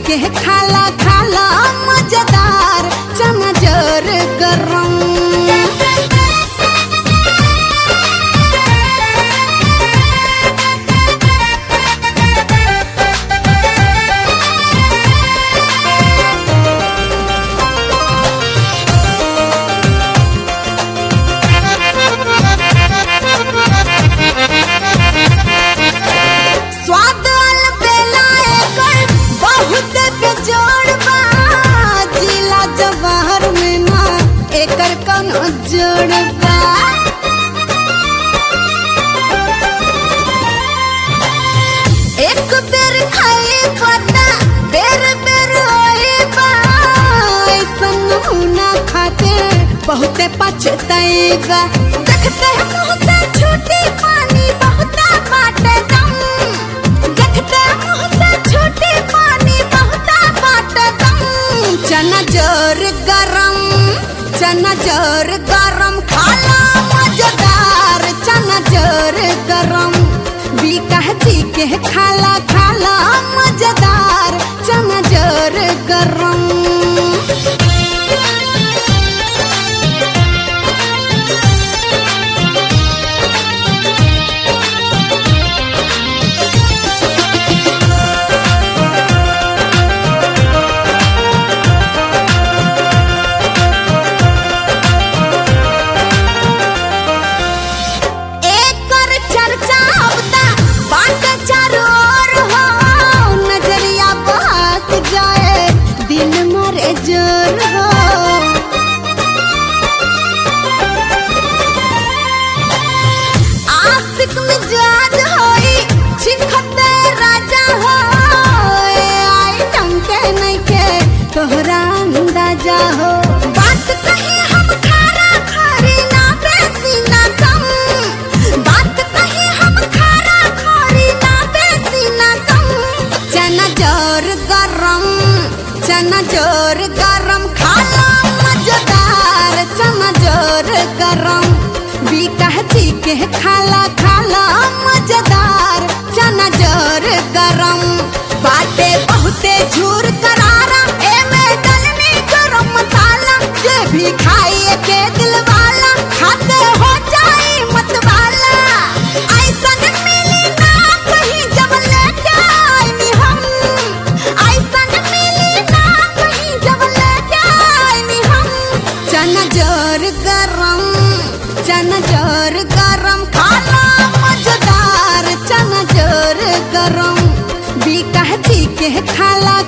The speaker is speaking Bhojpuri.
के खाला खाला मजेदार चना जोर गरम स्वाद वाला बेला एकर बहुत बेजोड़ बा जिला जवाहर में ना एकर कोनो जोड़ बा एक बेर खाए पता बेर बेर होए बा ऐसन नमूना खाते बहुते पछताएगा देखते हैं मुंह से छूटी पानी बहुता बाटे दम देखते हैं मुंह से छूटी पानी बहुता बाटे दम चना जोर गरम चना जोर गरम खाला मजेदार चना जोर गरम बीकाह जी के खाला खाला मजेदार चना जोर गरम एकर चर्चा अब तक बाट चारों ओर हो नजरिया बहक जाए दिन मरे जोर हो आशिक मिजाज होई छिखते राजा हो ए आइटम के नहीं के तोहरा अंदाजा हो बात कही हम खारा खारी ना बेसी ना कम बात कही हम खारा खारी ना बेसी ना कम चना जोर गरम चना जोर गरम खाला मजेदार चना जोर गरम बीकाह जी के खाला खाला मजेदार चना जोर गरम बाटे बहुते झूर करारा एमे डलनी गरम मसाला जे भी खाए के दिल वाला खाते हो जाए मत वाला ऐसन मिली ना कहीं जब लेके आईनी हम ऐसन मिली ना कहीं जब लेके आईनी हम चना जोर गरम चना जोर गरम खाना मजेदार चना जोर गरम बीकाह जी के खाला